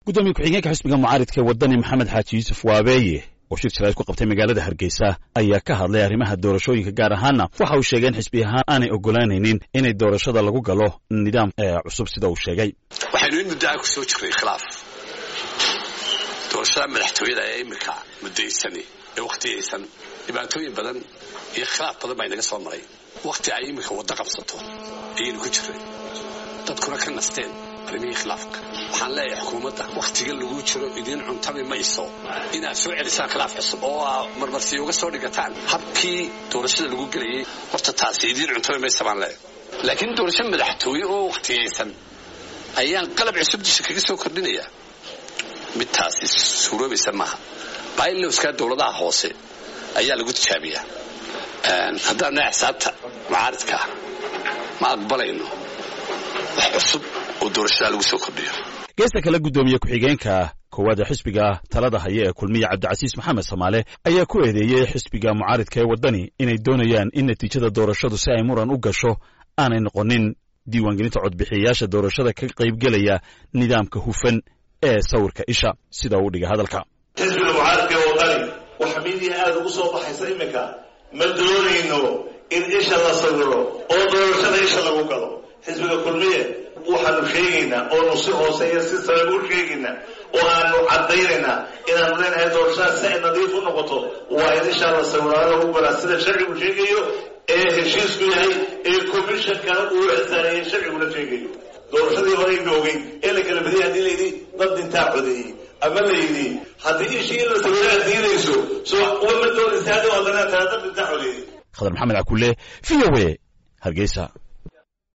gudoomiye ku-xigeenka xisbiga mucaaridka ee wadani maxamed xaaji yuusuf waabeeye oo shir jiraad ku qabtay magaalada hargeysa ayaa ka hadlay arrimaha doorashooyinka gaar ahaana waxa uu sheegay in xisbi ahaan aanay ogolaanaynin inay doorashada lagu galo nidaam cusub sida uu sheegay waxaynu in muddo aan ku soo jirnay khilaaf doorashada madaxtooyada ee iminka muddaysani ee wakhtiyaysan dhibaatooyin badan iyo khilaaf badan baa inaga soo maray wakhti ay iminka waddo qabsato ayaynu ku jirnay dadkuna ka nasteen arrimihii khilaafka waxaan leeyahay xukuumadda wakhtiga lagu jiro idiin cuntami mayso inaad soo celisaan khilaaf cusub oo aa marmarsiyo uga soo dhigataan habkii doorashada lagu gelayay horta taasi idiin cuntami maysa baan leeyahay laakiin doorasho madaxtooye oo wakhtiyaysan ayaan qalab cusub disha kaga soo kordhinaya mid taasi suuroobaysa maaha bailowskaa dowladaha hoose ayaa lagu tijaabiyaa haddaan nahay xisaabta mucaaridka ah ma aqbalayno wax cusub oo doorashada lagu soo kordhiyo geesta kale guddoomiye ku-xigeenka koowaada xisbiga talada haya ee kulmiya cabdicasiis maxamed samaale ayaa ku eedeeyey xisbiga mucaaridka ee waddani inay doonayaan in natiijada doorashadu si ay muran u gasho aanay noqonin diiwaangelinta codbixiyayaasha doorashada ka qaybgelaya nidaamka hufan ee sawirka isha sida uu dhigay hadalka xisbiga mucaaridka ee waddani waxa midiya aada ugu soo baxaysa iminka ma doonayno in isha la sawiro oo doorashada isha lagu galo xisbiga kulmiye waxaanu sheegaynaa oonu si hoose iyo si sareba u sheegaynaa oo aanu caddaynaynaa inaanu leenahay doorashada si ay nadiif u noqoto waa in ishaa la sawiraado lagu galaa sida sharcigu sheegayo ee heshiisku yahay ee commishonkana uu ixsaaneeyey sharciguna sheegayo doorashadii horeynu ogeyn ee la kala badiyay haddii layidhi dad dintaa codeeyey ama layidhi haddii ishii in la sawiro aad diidayso so uma doonaysa hadda haddana taa dad dintaa codeeyey khadar maxamed cakulle v o a hargeysa